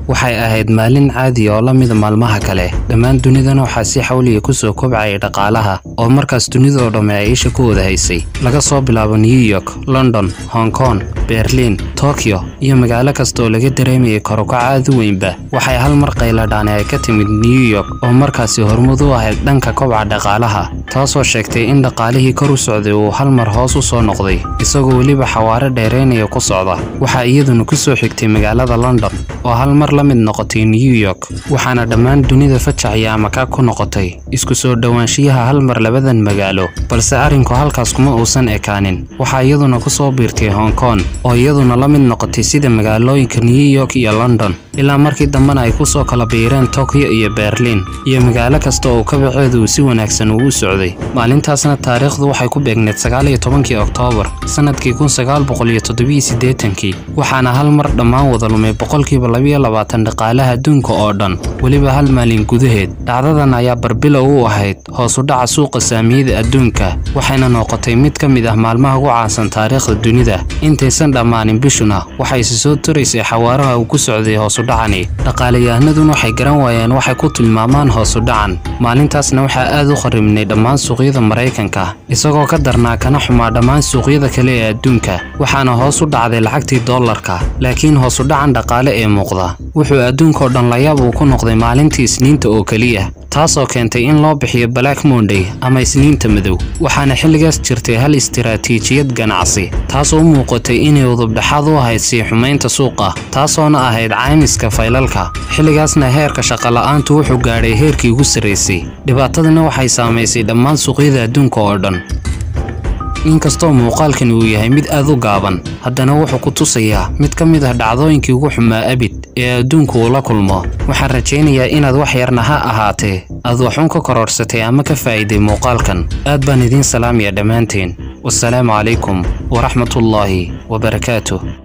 waxay ahayd maalin caadi oo la mida maalmaha kale dhammaan dunidana waxaa si xawliya kusoo kobcayay dhaqaalaha oo markaas dunidoo dhamme ay isha ku wada haysay laga soo bilaabo new york london hong kong berliin tokyo iyo magaalo kasta oo laga dareemayay korukac aad u weynba waxay hal mar qayladhaani ay ka timid new york oo markaasi hormud u ahayd dhanka kobca dhaqaalaha taasoo sheegtay in dhaqaalihii kor u socday uu hal mar hoos u soo noqday isagoo weliba xawaare dheeraynaya ku socda waxaa iyaduna ku soo xigtay magaalada london oo hal mar la mid noqotay new york waxaana dhammaan dunida fajaxya ama ka ku noqotay isku soo dhowaanshiyaha hal mar labadan magaalo balse arrinku halkaas kuma uusan ekaanin waxaa iyaduna ku soo biirtay hong kong oo iyaduna la mid noqotay sida magaalooyinka new york iyo london ilaa markii dambena ay ku soo kala biireen tokyo iyo berliin iyo magaalo kasta oo kabaceedu uu si wanaagsan ugu socday maalintaasna taariikhdu waxay ku beegneed sagaal iyo tobankii oktoobar sannadkii kun sagaal boqol iyo toddobiyo siddeetankii waxaana hal mar dhammaan wada lumay boqolkiiba labiyo labaatan dhaqaalaha adduunka oo dhan weliba hal maalin gudaheed dhacdadan ayaa barbilow u ahayd hoos u dhaca suuqa saamiyada adduunka waxayna noqotay mid ka mid ah maalmaha ugu caansan taariikhda dunida intaysan dhammaanin bishuna waxay isi soo taraysay xawaaraha uu ku socday hoos u dhacani dhaqaalayahanaduna waxay garan waayeen waxay ku tilmaamaan hoos u dhacan maalintaasna waxaa aad u kharibnay dhammaan suuqyada maraykanka isagoo ka darnaa kana xumaa dhammaan suuqyada kale ee adduunka waxaana hoos u dhacday lacagtii dollarka laakiin hoos u dhacan dhaqaale ee muuqda wuxuu adduunkao dhan layaab uu ku noqday maalintii isniinta oo keliya taasoo keentay in loo bixiyo black monday ama isniinta madow waxaana xilligaas jirtay hal istiraatiijiyad ganacsi taasoo u muuqatay inay udubdhexaad u ahayd sii xumaynta suuqa taasoona ahayd caymiska faylalka xilligaasna heerka shaqola'aantu wuxuu gaadhay heerkii ugu sarraysay dhibaatadana waxay saamaysay dhammaan suuqyada adduunka oo dhan inkastoo muuqaalkan uu yahay mid aad u gaaban haddana wuxuu ku tusayaa mid ka mid ah dhacdooyinkii ugu xumaa abid ee adduunku uu la kulmo waxaan rajaynayaa inaad wax yarna ha ahaatee aad waxuun ka kororhsatay ama ka faa'iiday muuqaalkan aad baan idiin salaamaya dhammaanteen wasalaamu calaykum waraxmatullaahi wabarakaatuh